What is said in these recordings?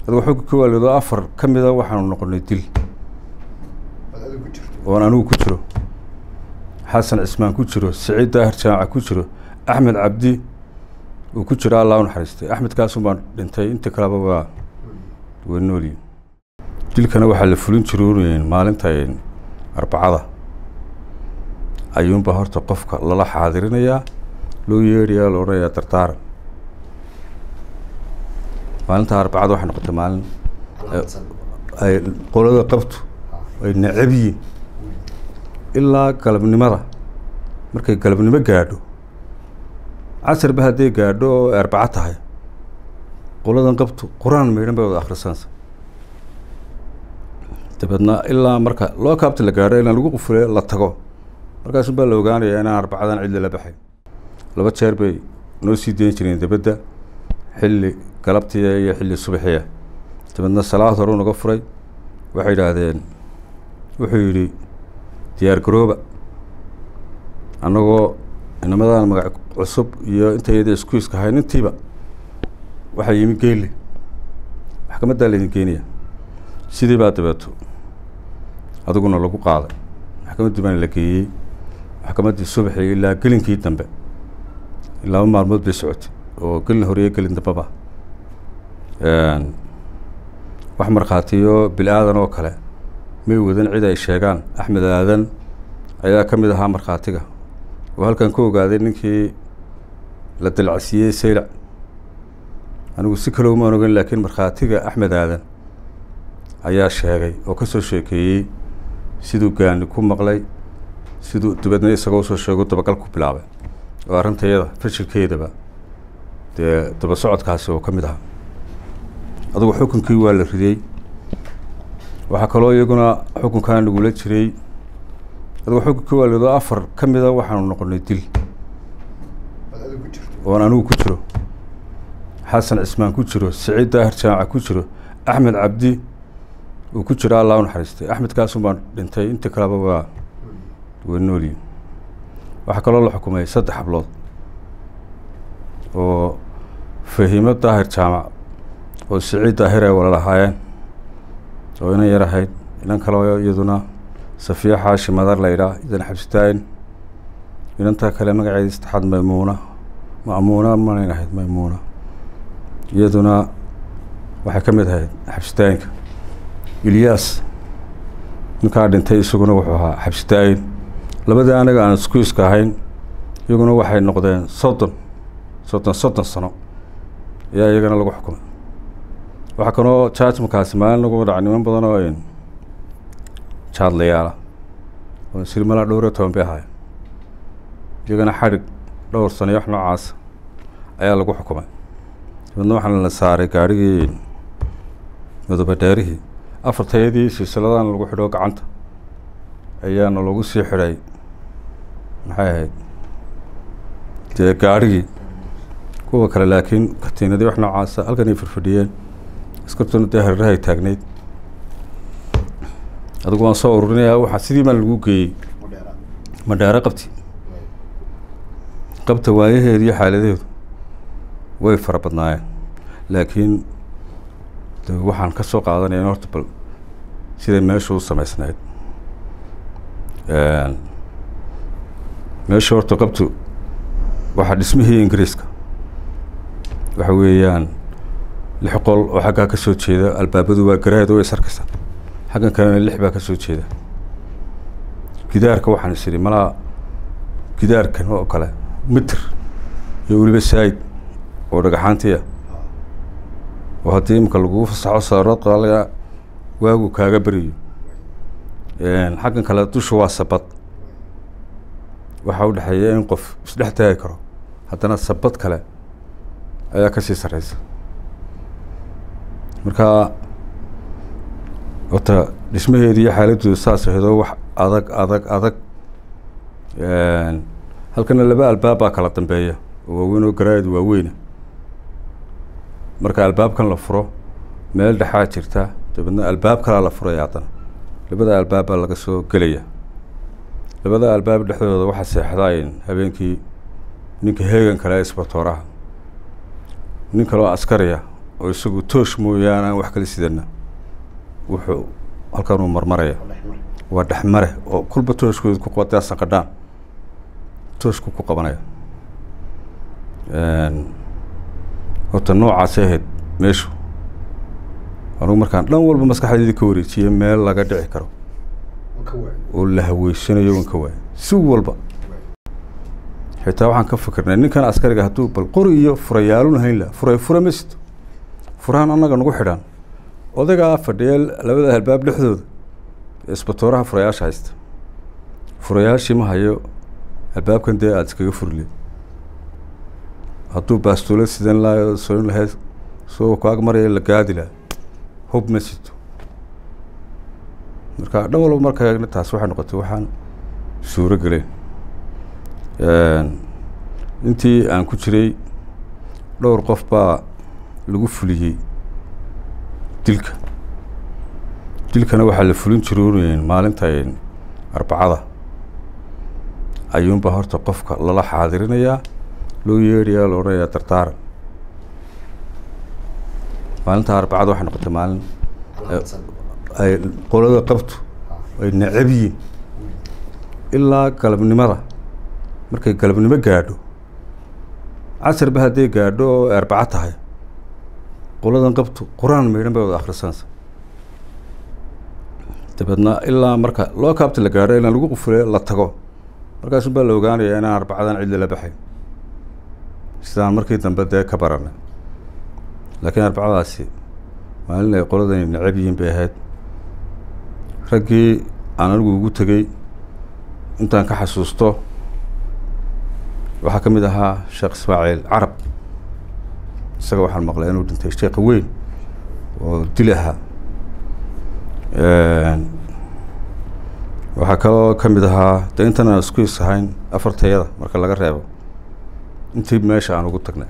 aduu xogga ka waalido afar ka mida waxaanu noqonay dil oon anigu ku jiro xasan cismaan ku jiro siciid daahir jaamaca ku jiro axmed cabdi uu ku jiro allah u naxariistay axmed kaasun baan dhintay inta kaleba waa waa noolyihin dilkana waxaa la fulin jiroon maalinta arbacada ayuunbaa horta qofka lala xaadirinayaa loo yeedhayaa la odhanayaa dardaaran maalinta arbacada waxay noqotay maalin ay qolada qabtu ay necab yihin ilaa galabnimada markay galabnimo gaadho casarba hadday gaadho oo ay arbaco tahay qoladan qabtu qur-aan maydhan bay wada akhrisanaysa dabeedna ilaa marka loo kaabta la gaadho inaan lagu qufule la tago markaasun baa la ogaanayaa inaan arbacadan cid lala baxay laba jeer bay noo sii dayn jireen dabadda xilli galabtiya iyo xilli subaxiya dabeedna salaad hore u naga furay waxay yidhaahdeen wuxuu yidhi diyaar garooba annagoo inamadan magac cusub iyo intayada iskuiska ahayn intiiba waxaa yimi geeli maxkamaddaa laydin geenaya sidii baa dabeeto adiguna lagu qaaday maxkamaddii baana la geeyey maxkamaddii subaxii ilaa gelinkii dambe laba maalmood bay socotay oo gelin horeyo gelin dambeba wax markhaatiyo bil aadan oo kale may wadan cid ay sheegaan axmed aadan ayaa ka mid ahaa markhaatiga oo halkan ka ogaaday ninkii la dalacsiiyey saylac anigu si kale umaan ogan laakiin markhaatiga axmed aadan ayaa sheegay oo ka soo sheekeeyey siduu gaani ku maqlay siduu dabeedna isagoo usoo sheego dabagal ku bilaabay oo arrintayada fashilkeedaba dee daba socodkaasi oo ka mid ahaa adugu xukunkii waa la ridey waxaa kaloo iyaguna xukunkaa nagula jiray adugu xugga ka waalido afar ka mida waxaanu noqonay dil oon anigu ku jiro xasan cismaan ku jiro siciid daahir jaamaca ku jiro axmed cabdi uu ku jiro allah u naxariistay axmed kaasun baan dhintay inta kaleba waa waa noolyihin waxaa kaloo la xukumay saddex hablood oo fahiimo daahir jaamac oo siciid daahir ay wala lahaayeen oo inan yar ahayd inan kaleo iyaduna safiya xaashi madar la yidhaah idan xabsitaayin inantaa kale magaceeda saddexaad maymuuna ma'muuna manayn ahayd maymuuna iyaduna waxay ka mid ahayd xabsitaayinka ilyaas ninkaa dhintay isaguna wuxuu ahaa xabsitaayin labadii anaga aan iskuiska ahayn iyaguna waxay noqdeen soddon soddon soddon sano ayaa iyagana lagu xukumay waxaa kaloo jajmakaasi maalin lagu dhaca niman badan oo jaadlayaala oo silmala dhowr iyo toban bay ahaayeen iyagana xadhig dhowr sano iyo wax noocaasa ayaa lagu xukumay dabeedna waxaana la saaray gaarhigii madoobe dheerihii afartayadii silsiladana lagu xidho gacanta ayaana lagu sii xidhay maxay ahayd dee gaarhigii kuwa kale laakiin katiinadii wax noocaasa halkan ay firfadhiyeen askartuna dee hareerahay taagnayd adigu waan soo ururinayaa waxaa sidii baan lagu geeyey madheero qabti qabta waayaheedu iyo xaaladeedu way fara badnaayeen laakiin de waxaan ka soo qaadanaya in horta bal siday meeshu u samaysnayd meesha horta qabtu waxaa dhismihii ingiriiska waxa weeyaan lix qol oo xaggaa ka soo jeeda albaabadu waa garaad way sarkaysa xaggan kalena lix baa ka soo jeeda gidaarka waxaan is idhi malaa gidaarkan oo kale mitr iyo weliba saayid oo dhagaxaantiya oo haddii imika lagugu fasaxo saarood qaalaga waagu kaaga beriyo xaggan kale dusha waa sabad waxaa u dhexeeya in qof isdhex taagi karo haddana sabad kale ayaa kasii sarreysa marka horta dhismaheedi iyo xaaladooda saas aheedoo wax adag adag adag halkana laba albaab baa kala dambeeya oo waaweyn oo garaayad waaweyna marka albaabkan la furo meel dhexaa jirta dabeedna albaab kalaa la furaya haddana labada albaab baa laga soo gelaya labada albaab dhexdooda waxaa seexdaayeen habeenkii ninka heegan kale isbatooraha nin kaloo askariya oo isagu toosh mooyaane aan wax kala sidana wuxuu halkanuu marmaraya waa dhexmare oo kulba tooshkooda ku qabataa saqadhaan tooshku ku qabanaya horta noocaasay ahayd meeshu anugu markaan dhan walba maskaxdayda ka wareejiye meel laga dhici karo oo la haweysanayo wan ka waaya si walba xitaa waxaan ka fikirnay ninkan askariga hadduu bal qori iyo furayaalun hayn laha furay fura ma sito furahan annaga nagu xidhaan odagaa fadhiya labada albaab dhexdooda isbatooraha furayaasha haysta furayaashii ma hayo albaabkan dee aada iskaga furle hadduu baastoolad sidan laha soon lahayd soo kaag maraya la gaadi laha hub ma sito marka dhan walba marka eegna taas waxay noqotay waxaan suuro geleen intii aan ku jiray dhowr qof baa lagu fuliyey dilka dilkana waxaa la fulin jiroon maalinta arbacada ayuunbaa horta qofka lala xaadirinayaa loo yeedhayaa la odhanayaa dardaaran maalinta arbacada waxay noqotay maalin ay qolada qabtu ay necab yihiin ilaa galabnimada markay galabnimo gaadho casarba hadday gaadho oo arbaco tahay qoladan qabtu qur-aan maydhan bay wada akhrisanaysa dabeedna ilaa marka loo kaabta la gaadho inaan lagu qufule la tago markaasun baa la ogaanayaa inaan arbacadan cid lala baxayn sidaan markii dambe dee ka baranay laakiin arbacadaasi maalin ay qoladani necab yihiin bay ahayd raggii aan anigu ugu tegey intaan ka xasuusto waxaa ka mid ahaa sheekh ismaaciil carab isaga waxaan maqlay inuu dhintay sheekha weyn oo dil ahaa waxaa kaloo ka mid ahaa de intan aan isku is ahayn afartayada marka laga reebo intii meesha aan ugu tagnay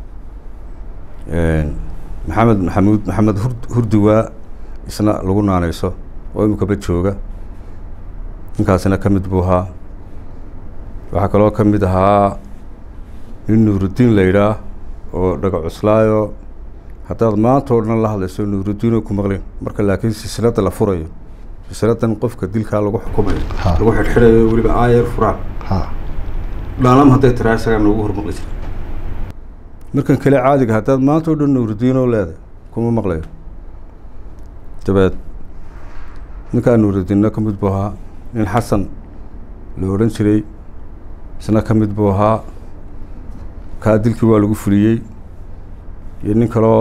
maxamed maxamuud maxamed hur hurdiwaa isna lagu naaneyso oo imikaba jooga ninkaasina ka mid buu ahaa waxaa kaloo ka mid ahaa nin nuuruddiin la yidhaah oo dhaga cuslaayo haddaad maanta oo dhan la hadlayso nuuruddiin oo ku maqlin marka laakiin silsiladda la furayo silsiladan qofka dilkaa lagu xukumayo lagu xidhxidhayo weliba aayar furaan dhaalam hadday tiraa isagaa noogu hormaqli jira markan kale caadiga haddaad maanta o dhan nuuruddiinoo leedahay kuma maqlayo dabeed ninkaa nuuruddiinna ka mid buu ahaa nin xasan la odhan jiray isna ka mid buu ahaa kaa dilkii waa lagu fuliyey iyo nin kaloo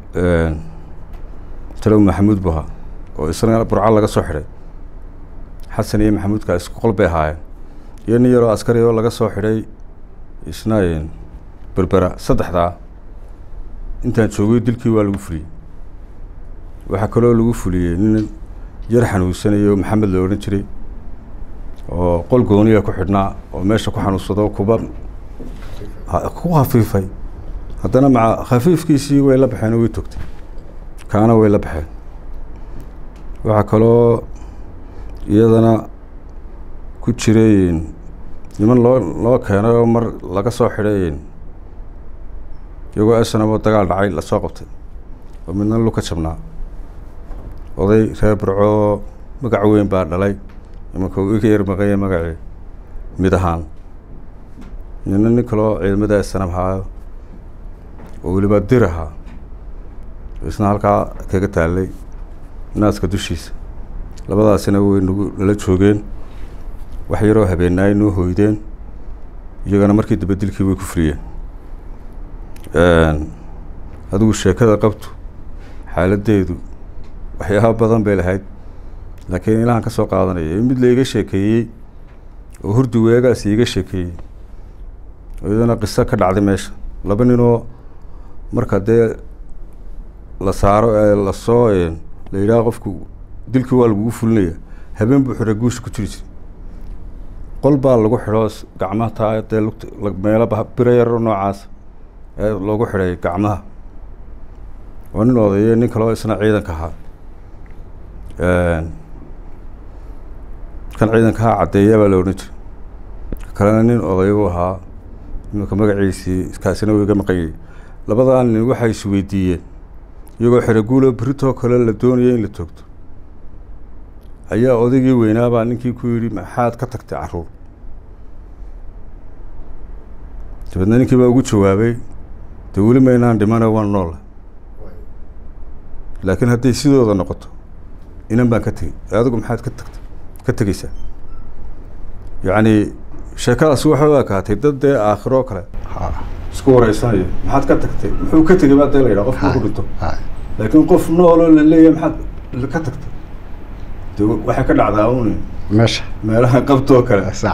talow maxamuud buu ahaa oo isna burco laga soo xidhay xasan iyo maxamuudkaa isku qol bay ahaayeen iyo nin yaroo askari oo laga soo xidhay isna berbera saddexdaa intaan joogay dilkii waa lagu fuliyey waxaa kaloo lagu fuliyey nin yar xanuunsanayo maxamed la odhan jiray oo qol gooniya ku xidhnaa oo meesha ku xanuunsado kuba ku khafiifay haddana maca khafiifkiisii way la baxeen oo way togtay kaana way la baxeen waxaa kaloo iyadana ku jiray niman loo loo keenay oo mar laga soo xidhay iyagoo snamo dagaal dhacay lasoo qabtay oo midna luka jabnaa oday reer burco magac weyn baa dhalay imanka uu iga yar maqanya magacii mid ahaan nina nin kaloo ciidamada snam haayo oo weliba dir ahaa isna halkaa kaga taalay naaska dushiisa labadaasina way nagu nala joogeen wax yaroo habeenaay noo hoydeen iyagana markii dambe dilkii way ku fuliyeen adigu sheekada qabtu xaaladdeedu waxyaaba badan bay lahayd laakiin ilahan ka soo qaadanaya in mid la iga sheekeeyey oo hurdi weegaas iiga sheekeeyey oo iyadana qiso ka dhacday meesha laba ninoo marka dee la saaro ee lasoo la yidhaha qofku dilkii waa lagugu fulinaya habeen buu xidha guusha ku jiri jira qol baa lagu xidho gacmaha taa dee lugt meelo biro yaro noocaas ee loogu xidhay gacmaha oo nin odayo nin kaleo isna ciidanka ahaa kan ciidanka ahaa caddeeya baa la odhan jiray kalena nin odayo u ahaa iminka magaciisii kaasina uu iga maqanyay labadaa nin waxay is weydiiyeen iyagoo xeraguulo beritoo kale la doonaya in la toogto ayaa odaygii weynaabaa ninkii ku yidhi maxaad ka tagtay carruur dabeedna ninkii baa ugu jawaabay dee weli maynaan dhimana waan noola laakiin hadday sidooda noqoto inan baan ka tegey adigu maxaad ka tagtay ka tegeysaa yacni sheekadaasi waxay u ekaatay dad dee aakhiroo kale isku wareysanaya maxaad ka tagtay muxuu ka tegey baa dee la yidhaha qofku ku dhinto laakiin qof nooloo la leeyahay maxaad ka tagtay de waxay ka dhacdaa un meesha meelaha qabtoo kale sac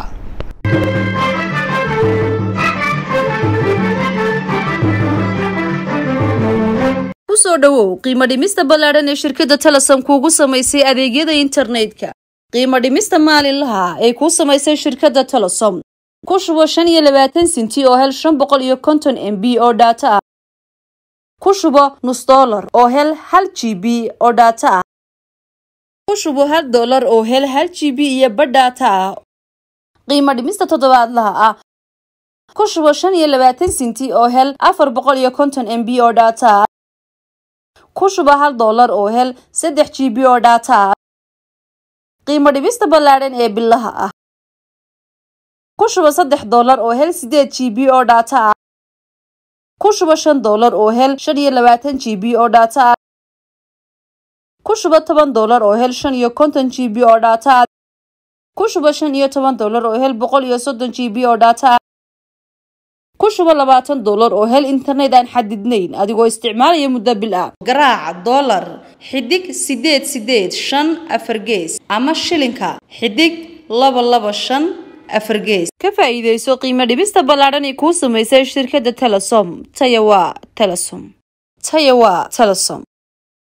kusoo dhowow qiimo dhimista ballaadhan ee shirkadda telesom kuugu samaysay adeegyada internetka qiimo dhimista maalinlaha ee kuu samaysay shirkadda telesom ku shubo shan iyo labaatan sinti oo hel shan boqol iyo konton m b oo dhaato ah ku shubo nus dollar oo hel hal g b oo dhaato ah ku shubo hal dollar oo hel hal g b iyo badh dhaato ah qiimo dhimista toddobaadlaha ah ku shubo shan iyo labaatan sinti oo hel afar boqol iyo konton m b oo dhaato ah ku shuba hal dollar oo hel saddex g b oo dhaata ah qiimo dhibista ballaadhan ee bilaha ah ku shuba saddex dollar oo hel sideed g b oo dhaata ah ku shuba shan dollar oo hel shan iyo labaatan g b oo dhaata ah ku shuba toban dollar oo hel shan iyo konton g b oo dhaata ah ku shuba shan iyo toban dollar oo hel boqol iyo soddon g b oo dhaata ah ku shubo labaatan dollar oo hel internet aan xadidnayn adigoo isticmaalaya muddo bil ah garaaca dollar xidig sideed sideed shan afar gees ama shilinka xidig laba laba shan afar gees ka faa'iidayso qiimo dhibista ballaadhan ee kuu samaysay shirkadda telesom taya waa telesom taya waa telesom